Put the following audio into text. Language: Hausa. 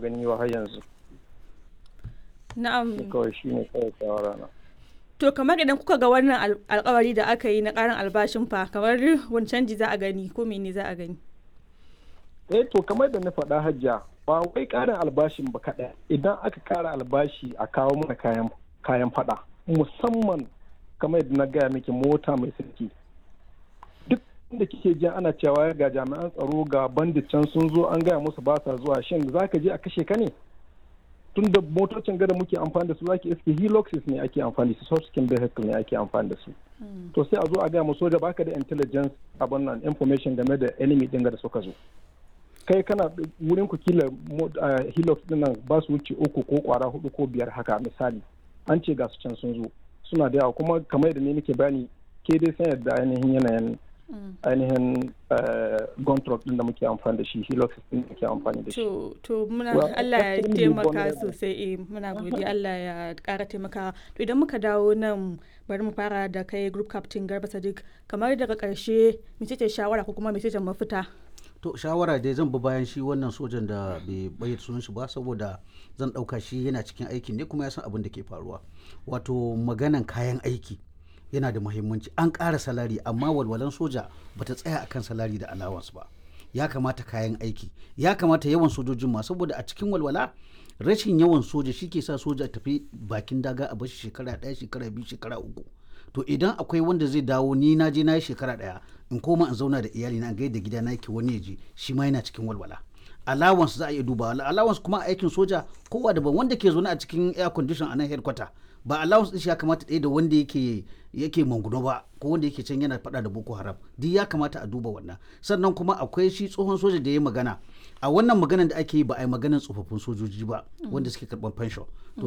gani ba har yanzu na'am kawai shi ne kawai shawara na to kamar idan kuka ga wannan al- alkawari da aka yi na karin albashin fa kamar wani canji za a gani ko mene za a gani eh to kamar da na faɗa hajja ba wai ƙarin albashin ba kaɗai idan aka ƙara albashi a kawo mana kayan kayan faɗa musamman kamar yadda na gaya miki mota mai sarki duk inda kike ji ana cewa ga jami'an tsaro ga bandit can sun zo an gaya musu ba sa zuwa shin za ka je a kashe ka ne tun da motocin gada muke amfani da su zaki iske heloxes ne ake amfani da su soft vehicle ne ake amfani da su to sai a zo a gaya mu soja baka da intelligence abin nan information game da enemy din da suka zo kai kana wurin ku kila mo- ah, helix din nan ba su wuce uku ko kwara hudu ko biyar haka misali an ce ga su can sun zo suna da yawa kuma kamar yadda ne nake bani ke dai san yadda ainihin yanayin ainihin gun truck din da muke amfani da shi helix din da muke amfani da shi to to muna Well, Allah ya extremely taimaka vulnerable. sosai eh muna godiya Allah ya kara taimaka to idan muka dawo nan bari mu fara da kai group captain Garba Sadiq kamar daga karshe mecece shawara ko kuma mecece mafita to shawara dai zan bi bayan shi wannan sojan da bai bayyana sunan shi ba saboda zan ɗauka shi yana cikin aikin ne kuma ya san abin da ke faruwa wato maganan kayan aiki yana da muhimmanci an ƙara salari amma walwalan soja bata tsaya akan salari da allowance ba ya kamata kayan aiki ya kamata yawan sojojin ma saboda a cikin walwala rashin yawan soja shi ke sa soja tafi bakin daga a bashi shekara ɗaya shekara biyu shekara uku to idan akwai wanda zai dawo ni na je na yi shekara ɗaya in koma in zauna da iyali na gaida gida na yake wani ya je shi ma yana cikin walwala allowance za a iya duba allowance kuma a aikin soja kowa daban wanda ke zaune a cikin air condition a nan headquarter ba allowance din shi ya kamata ɗaya da wanda yake yake manguno ba ko wanda yake can yana faɗa da boko haram duk ya kamata a duba wannan sannan kuma akwai shi tsohon soja da ya magana a wannan maganan da ake yi ba a yi maganan tsofaffin sojoji ba wanda suke karɓar pension to